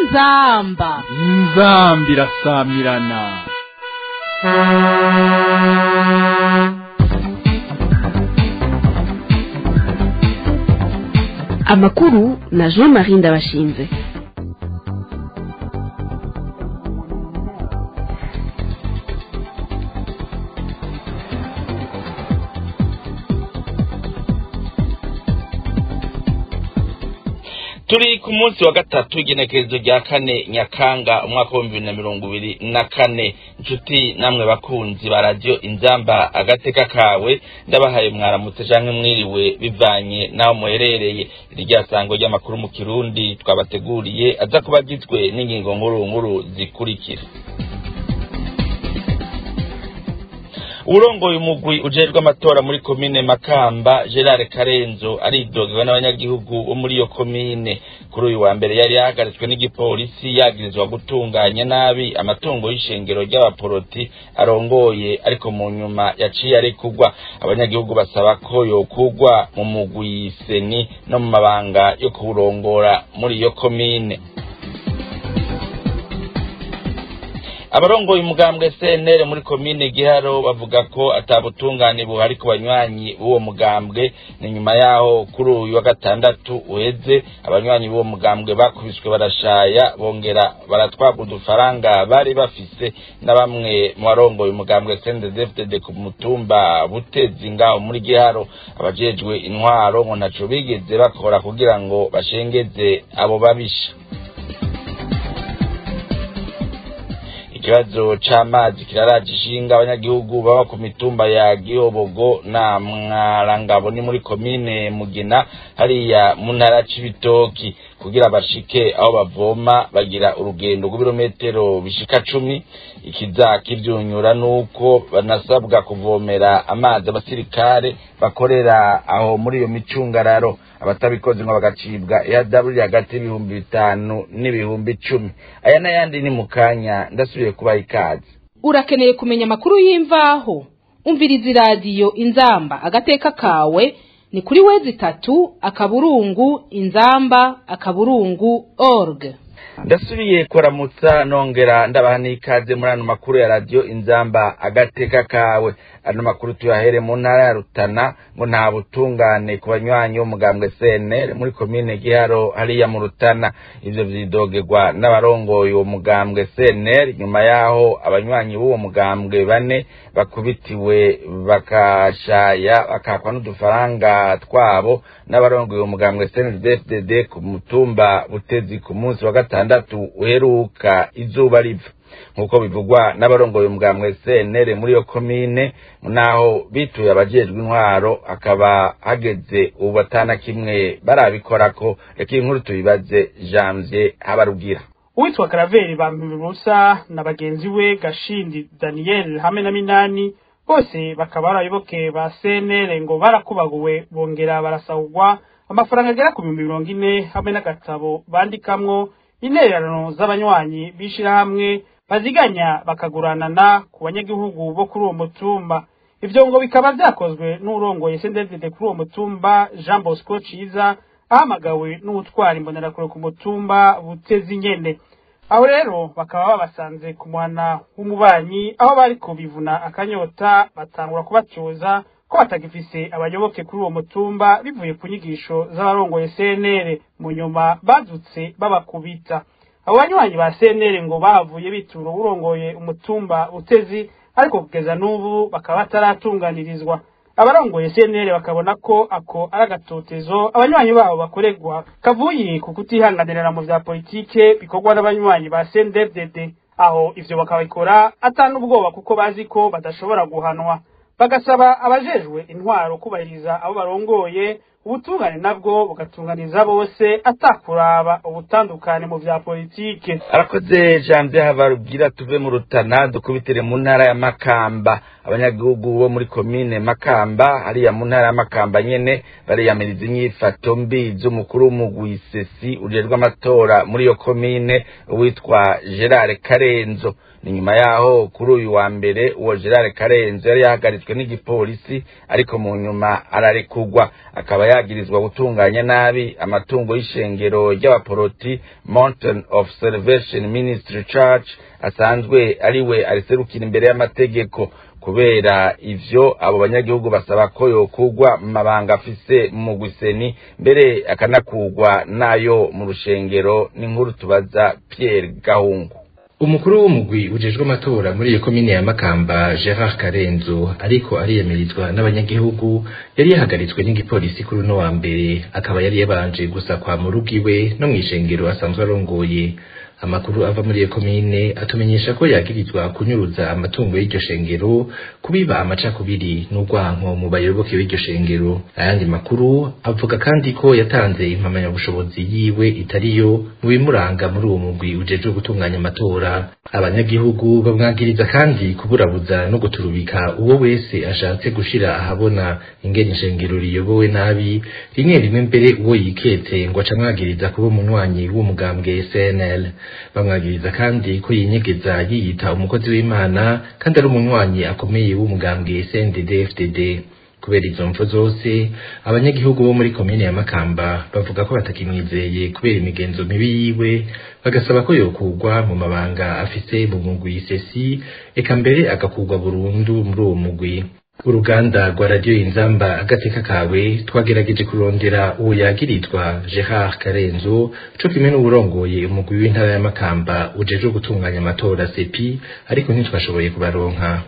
inzamba inzambi irasamirana amakuru na jean marie ndabashinze turi ku munsi wa gatatu igenekerezo rya kane nyakanga umwaka w'ibihumbi bibiri na mirongo ibiri na kane inshuti namwe bakunzi ba radiyo inzamba agateka kawe ndabahaye mwaramutse canke mwiriwe bivanye n'aho muherereye irya sango ry'amakuru mu kirundi twabateguriye aza kuba agizwe n'ingingo nkuru nkuru zikurikira urongoye umugwi ujejwe amatora muri komine makamba gerard karenzo aridogewe n'abanyagihugu bo muri iyo komine kuri uyu wa mbere yari yahagaritswe n'igipolisi yagirizwa gutunganya nabi amatungo y'ishengero ry'abaporoti arongoye ariko mu nyuma yaciye arekugwa abanyagihugu basaba ko yokugwa mu mugwi seni no mu mabanga yo kuwurongora muri iyo komine abarongoye umugambwe CNL muri komine Giharo bavuga ko atabutungane buhari ku banywanyi b'uwo mugambwe ni nyuma yaho kuri uyu wa gatandatu uheze abanywanyi b'uwo mugambwe bakubiswe barashaya bongera baratwagwa udufaranga bari bafise na bamwe mu barongoye umugambwe CNDD-FDD ku mutumba Butezi ngaho muri Giharo abajejwe intwaro ngo ntaco bigeze bakora kugira ngo bashengeze abo babisha ikibazo c'amazi kiraraje ishinga abanyagihugu baba ku mitumba ya gihobogo na mwarangabo ni muri komine mugina hariya mu ntara c'ibitoki kugira bashike aho bavoma bagira urugendo rw'ibirometero bishika cumi ikiza kivyunyura nuko banasabwa kuvomera amazi abasirikare bakorera aho muri iyo micungararo abatabikoze ngo bagacibwa ihadabu hagati y'ibihumbi bitanu n'ibihumbi icumi aya n'ayandi ni mu kanya ndasubiye kubaha ikaze urakeneye kumenya amakuru y'imvaho umviriza iradiyo inzamba agateka kawe ni kuri wezi itatu akaburungu inzamba akaburungu org ndasubiye kuramutsa nongera ndabaha n'ikaze muri ano makuru ya radiyo inzamba agateka kawe ano makuru tuyahere mu ntara ya rutana ngo nta butungane ku banywanyi b'umugambwe cnr muri komine giharo hariya mu rutana ivyo vyidogerwa n'abarongoye uwo mugambwe cnr nyuma yaho abanywanyi b'uwo mugambwe bane bakubitiwe bakashaya bakakwa n'udufaranga twabo n'abarongoye uwo mugambwe cndd ku mutumba butezi ku munsi wa gatandatu uheruka izuba riva nk'uko bivugwa n'abarongoye umugambwe CNL muri iyo komine naho bituye abajejwe intwaro akaba hageze ubu batana kimwe barabikorako reka iyi nkuru tuyibaze Janvier Habarugira uwitwa Karaveri Bampirusa na bagenzi we Gashindi Daniel hamwe na Minani bose bakaba ari abayoboke ba CNL ngo barakubaguwe bongera barasahurwa amafaranga agera ku bihumbi mirongo ine hamwe n'agatabo bandikamwo intererano z'abanywanyi b'ishirahamwe baziganya bakaguranana ku banyagihugu bo kuri uwo mutumba ivyo ngo bikaba vyakozwe n'urongoye sendezede kuri uwo mutumba Jean Bosco Ciza ahamagawe n'utwara imbonerakure ku mutumba butezi nyene aho rero bakaba babasanze ku mwana w'umubanyi aho bariko bivuna akanyota batangura kubacoza ko batagifise abayoboke kuri uwo mutumba bivuye ku nyigisho z'abarongoye CNL mu nyuma badutse babakubita abo banywanyi ba CNL ngo bahavuye bitura urongoye umutumba utezi ariko kugeza n'ubu bakaba bataratunganirizwa abarongoye CNL bakabona ko ako ari agatotezo abanywanyi babo bakorerwa kavuye ku kutihanganirana mu vya politike bikorwa n'abanywanyi ba CNDD aho ivyo bakabikora atana ubwoba kuko bazi ko badashobora guhanwa bagasaba abajejwe intwaro kubahiriza abo barongoye ubutungane nabwo bugatunganiza bose atakuraba ubutandukane mu vya politike arakoze janvier habarubwira tuve mu rutana dukubitire mu ntara ya makamba abanyagihugu bo muri komine makamba hariya mu ntara ya makamba nyene bariyamiriza inyifato mbi z'umukuru w'umugwi sesi ujejwe amatora muri iyo komine witwa gerard karenzo ni nyuma yaho kuri uyu wa mbere uwo gerard karenzo yari yahagaritswe n'igipolisi ariko mu nyuma ararekurwa akaba yagirizwa gutunganya nabi amatungo y'ishengero ry'abaporoti mountain of salvation ministry church asanzwe ariwe ariserukira imbere y'amategeko kubera ivyo abo banyagihugu basaba ko yokugwa mu mabanga afise mu gwiseni mbere akanakugwa nayo mu rushengero n'inkuru tubaza Pierre Gahungu umukuru w'umugwi ujejwe amatora muri iyo komine ya Makamba Gerard Karenzo ariko ariyamirizwa n'abanyagihugu yari yahagaritswe n'igipolisi kuri uno wa mbere akaba yari yabanje gusakwa mu rugo iwe no mw'ishengero asanzwe arongoye amakuru ava muri iyo komine atumenyesha ko yagirizwa kunyuruza amatungo y'iryo shengero kubiba amacakubiri n'urwanko mu bayoboke b'iryo shengero ayandi makuru avuga kandi ko yatanze impamyabushobozi yiwe itariyo mu bimuranga muri uwo mugwi ujejwe gutunganya amatora abanyagihugu bamwagiriza kandi kuburabuza no guturubika uwo wese ashatse gushira ahabona ingene ishengero riyobowe nabi rimwe rimwe mbere uwo yiketse ngo acamwagiriza kuba umunywanyi w'umugambwe CNL bamwagiriza kandi ko yinyegeza yiyita umukozi w'Imana kandi ari umunywanyi akomeye w'umugambwe CNDD FDD kubera izo mvo zose abanyagihugu bo muri komine ya Makamba bavuga ko batakimwizeye kubera imigenzo mibi yiwe bagasaba ko yokugwa mu mabanga afise mu mugwi sesi eka mbere agakugwa burundu muri uwo mugwi uruganda rwa radiyo inzamba agateka kawe twagerageje kurondera uwo yagiritwa Gerard Karenzo co kimwe n'uwurongoye umugwi w'intara ya Makamba ujejwe gutunganya amatora sepi ariko ntitwashoboye kubaronka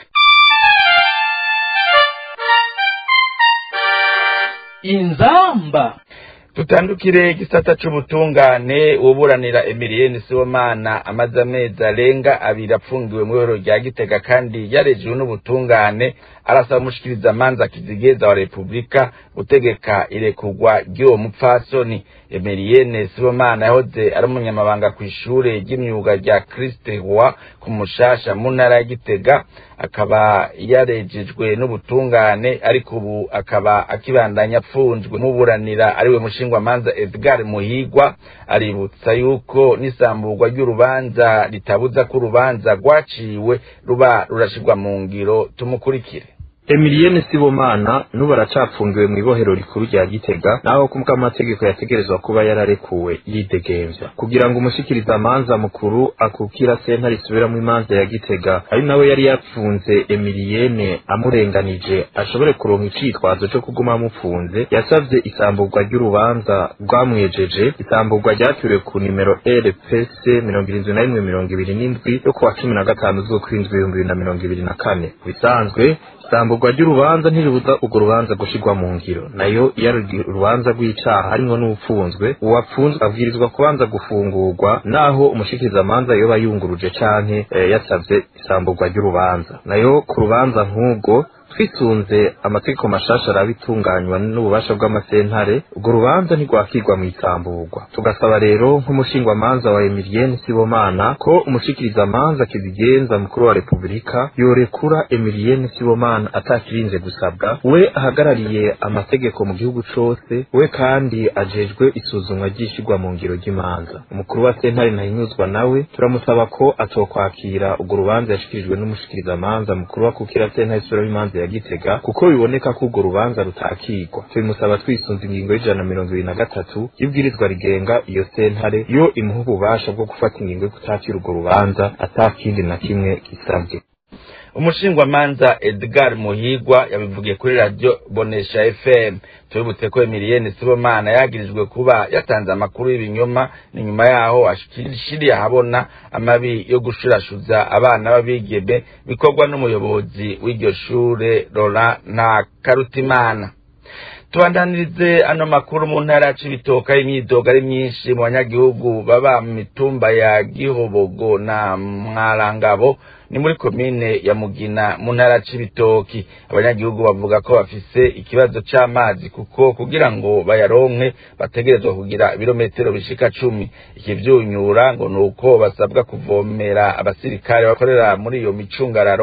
inzamba tutandukire igisata c'ubutungane uburanira Emilienne Sibomana amaze amezi arenga abiri apfungiwe mu ihoro rya Gitega kandi yarejejwe n'ubutungane arasaba umushikiriza manza kizigeza wa Republika gutegeka irekurwa ry'uwo mupfasoni Emilienne Sibomana yahoze ari umunyamabanga kw'ishure ry'imyuga rya Christe Roi ku Mushasha mu ntara ya Gitega akaba yarejejwe n'ubutungane ariko ubu akaba akibandanya apfunzwe muburanira ariwe mushingwa manza Edgar Muhigwa aributsa yuko n'isamburwa ry'urubanza ritabuza ko urubanza rwaciwe ruba rurashirwa mu ngiro tumukurikire Emilienne Sibomana nubu aracapfungiwe mu ibohero rikuru rya Gitega naho kumva amategeko yategerezwa kuba yararekuwe yidegemvya kugira ngo umushikiriza amanza mukuru akukira sentare isubiramo imanza ya Gitega ari nawe yari yapfunze Emilienne amurenganije ashobore kuronka icitwazo co kuguma amupfunze yasavye isamburwa ry'urubanza rwamwejeje isamburwa ryaturiwe ku nimero RPC mirongo irindwi na rimwe mirongo ibiri n'indwi yo kuwa cumi na gatanu z'ukwindwi ibihumbi bibiri na mirongo ibiri na kane bisanzwe isamburwa ry'urubanza ntiribuza urwo rubanza gushirwa mu ngiro nayo iyo ari urubanza rw'icaha harimwo n'upfunzwe uwapfunzwe abwirizwa kubanza gufungurwa naho umushikirizamanza yoba yunguruje canke eh, yasavye isamburwa ry'urubanza nayo ku rubanza nk'ubwo twisunze amategeko mashasha araba itunganywa n'ububasha bw'amasentare urwo rubanza ntirwakirwa mu isamburwa tugasaba rero nk'umushingwamanza wa Emilienne Sibomana ko umushikirizamanza kizigenza mukuru wa Republika yorekura Emilienne Sibomana atakirinze gusabwa we ahagarariye amategeko mu gihugu cose we kandi ajejwe isuzumwa ry'ishirwa mu ngiro ry'imanza umukuru wa sentare ntahinyuzwa nawe turamusaba ko atokwakira urwo rubanza yashikirijwe n'umushikirizamanza mukuru wa kukira sentare isubiramo imanza ya Gitega kuko biboneka ko urwo rubanza rutakigwa tubimusaba twisunze ingingo y'ijana na mirongo ibiri na gatatu y'ibwirizwa rigenga iyo sentare yo imuha ububasha bwo gufata ingingo yo kutakira urwo rubanza atakindi na kimwe gisabwe umushingwamanza Edgar Muhigwa yabivugiye kuri radio Bonesha FM tubibutse ko Emilienne Sibomana yagirijwe kuba yatanze amakuru y'ibinyoma ni nyuma yaho ashikiriye ahabona amabi yo gushurashuza abana b'abigeme bikorwa n'umuyobozi w'iryo shure Laurent na Karutimana tubandanirize ano makuru mu ntara ya Cibitoke imyidogo ari myinshi mu banyagihugu baba mu mitumba ya Gihobogo na Mwarangabo ni muri komine ya Mugina mu ntara ya Cibitoki abanyagihugu bavuga ko bafise ikibazo c'amazi kuko kugira ngo bayaronke bategerezwa kugira ibirometero bishika cumi ikivyunyura ngo nuko basabwa kuvomera abasirikare bakorera muri iyo micungararo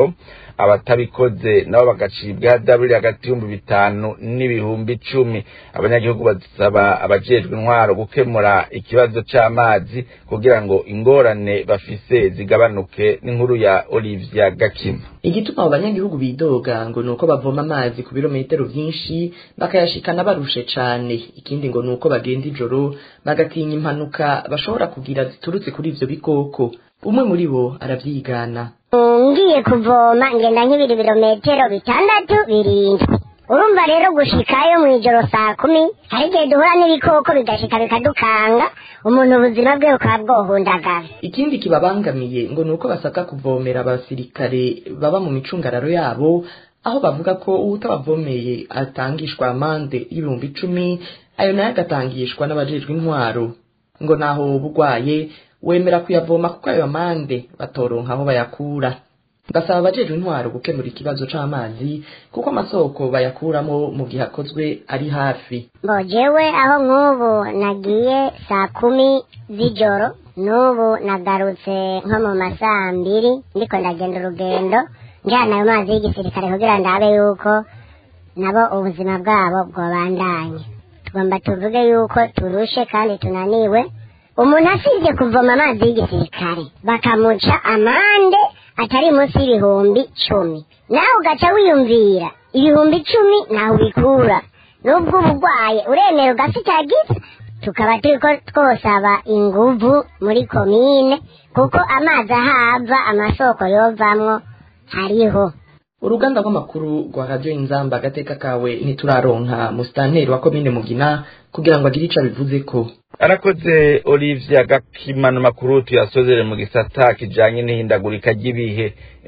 abatabikoze nabo bagacibwa ihadaburire hagati y'ibihumbi bitanu n'ibihumbi icumi abanyagihugu basaba abajejwe intwaro gukemura ikibazo c'amazi kugira ngo ingorane bafise zigabanuke n'inkuru ya Olivia Gakima igituma abo banyagihugu bidoga ngo nuko bavoma amazi ku birometero vyinshi bakayashikana barushe cane ikindi ngo nuko bagenda ijoro bagatinya impanuka bashobora kugira ziturutse kuri ivyo bikoko umwe muri bo aravyigana ngiye kuvoma ngenda nk'ibiri birometero bitandatu birindwi urumva rero gushikayo mu ijoro saa kumi hari igihe duhura n'ibikoko bigashika bikadukanga umuntu ubuzima bwe bukaba bwohundagara ikindi kibabangamiye ngo nuko basabwa kuvomera abasirikare baba mu micungararo yabo aho bavuga ko uwutabavomeye atangishwa amande y'ibihumbi icumi ayo nayo agatangishwa n'abajejwe intwaro ngo naho bugwaye wemera kuyavoma kuko ayo amande batoronka aho bayakura basaba abajejwe intwaro gukemura ikibazo c'amazi kuko amasoko bayakuramo mu gihe akozwe ari hafi ngo jewe aho nk'ubu nagiye saa kumi z'ijoro n'ubu nagarutse nko mu masaa mbiri ndiko ndagenda urugendo njyana ayo mazi y'igisirikare kugira ndabe yuko nabo ubuzima bwabo bwobandanye tugomba tuvuge yuko turushe kandi tunaniwe umuntu asibye kuvoma amazi y'igisirikare bakamuca amande atari munsi y'ibihumbi cumi nawe ugaca wiyumvira ibihumbi icumi ntaho ubikura nubwo uba urwaye uremera ugafitagiza tukaba turiko twosaba inguvu muri komine kuko amazi ahava amasoko yovamwo hariho uruganda rw'amakuru rwa radiyo inzamba agateka kawe ntituraronka musitanteri wa komine mugina kugira ngo agire ico abivuze ko arakoze Olivia Gakimana makuru tuyasozere mu gisata kijanye n'ihindagurika ry'ibihe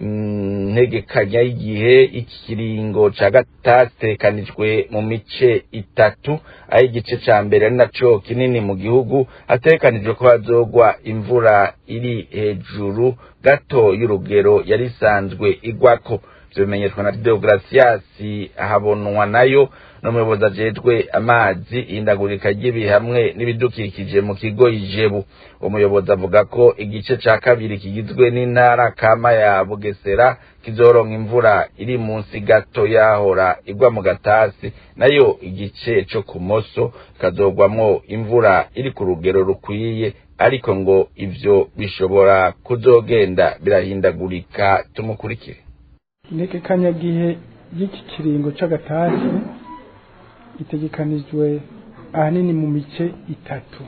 ntegekanya y'igihe ikiringo ca gatatekanijwe mu mice itatu aho igice ca mbere ari naco kinini mu gihugu hatekanijwe ko hazogwa imvura iri hejuru gato y'urugero yari isanzwe igwako bimenyeshwa na Deogratias habonwa nayo n'umuyobozi ajejwe amazi ihindagurika ry'ibihe hamwe n'ibidukikije mu kigo ijebu umuyobozi avuga ko igice ca kabiri kigizwe n'intara kama ya bugesera kizoronka imvura iri munsi gato yahora igwa mu gatasi nayo igice co kumoso kazogwamwo imvura iri ku rugero rukwiye ariko ngo ivyo bishobora kuzogenda birahindagurika tumukurikire integekanyagihe y'iki kiringo c'agatasi itegekanijwe ahanini mu mice itatu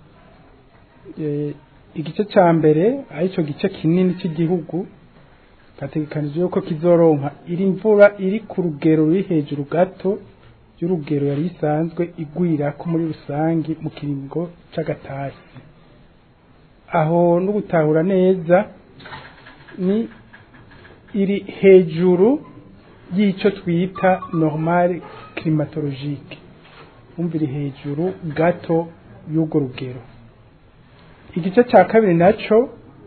igice ca mbere arico gice kinini cy'igihugu gategekanijwe yuko kizoronka iri mvura iri ku rugero ruri hejuru gato y'urugero yari isanzwe igwirako muri rusangi mu kiringo c'agatasi aho no gutahura neza ni iri hejuru y'ico twita normal climatologique umva iri hejuru gato y'urwo rugero igice cya kabiri naco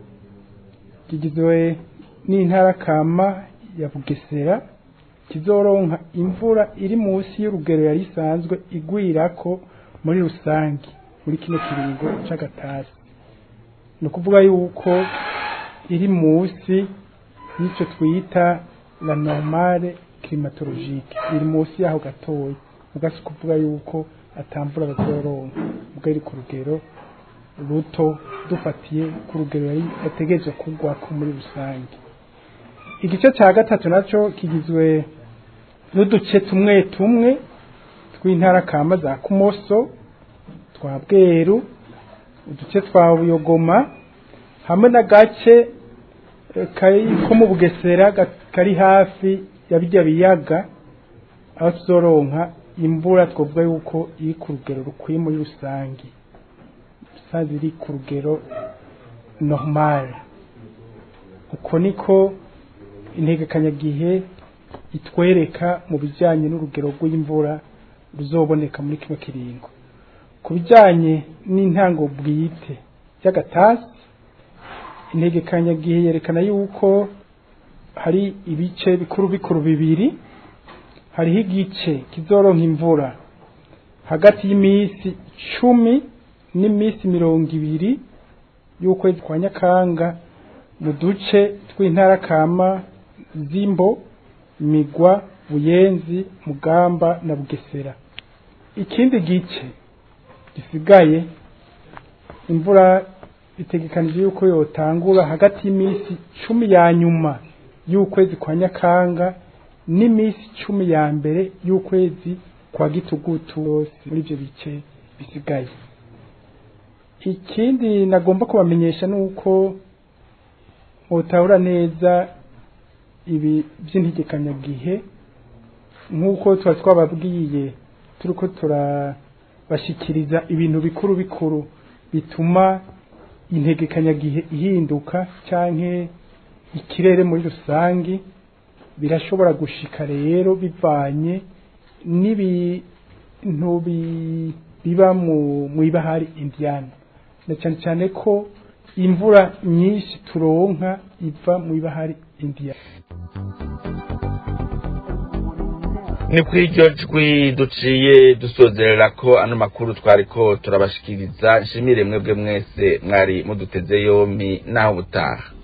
kigizwe n'intara kama ya bugesera kizoronka imvura iri munsi y'urugero yari isanzwe igwirako muri rusange muri kino kiringo c'agatasi ni ukuvuga yuko iri munsi y'icyo twita la normale climatologique iri munsi yaho gatoya ugasi kuvuga yuko atamvura bazoronka ubwo iri ku rugero ruto dufatiye ku rugero yari yategereje kugwako muri rusange igice cya gatatu nacyo kigizwe n'uduce tumwe tumwe tw'intara kama za kumoso twa bweru uduce twa buyogoma hamwe n'agace kari ko mu bugesera kari hafi ya bijya biyaga aho tuzoronka imvura twavuga yuko iri ku rugero rukwiye muri rusange rusange iri ku rugero normal uko niko integekanyagihe itwereka mu bijyanye n'urugero rw'imvura ruzoboneka muri kino kiringo ku bijyanye n'intango bwite y'agatasi integekanyagihe yerekana yuko hari ibice bikuru bikuru bibiri hariho igice kizoronka imvura hagati y'iminsi cumi n'iminsi mirongo ibiri y'ukwezi kwa nyakanga mu duce tw'intara kama zimbo migwa buyenzi mugamba na bugesera ikindi gice gisigaye imvura bitegekanije yuko yotangura hagati y'iminsi cumi ya nyuma y'ukwezi kwa nyakanga n'iminsi cumi ya mbere y'ukwezi kwa gitugutu yose muri ibyo bice bisigaye ikindi nagomba kubamenyesha ni uko mutahura neza ibi by'integekanyagihe nk'uko tuba twababwiye turi ko turabashikiriza ibintu bikuru bikuru bituma integekanyagihe ihinduka cyangwa ikirere muri rusange birashobora gushika rero bivanye n'ibintu biba mu ibahari indiyana na cyane cyane ko imvura nyinshi turonka iva mu ibahari indiyana ni kuri iryo jwi duciye dusozerera ko ano makuru twari ko turabashikiriza nshimire mwebwe mwese mwari muduteze yombi naho ubutaha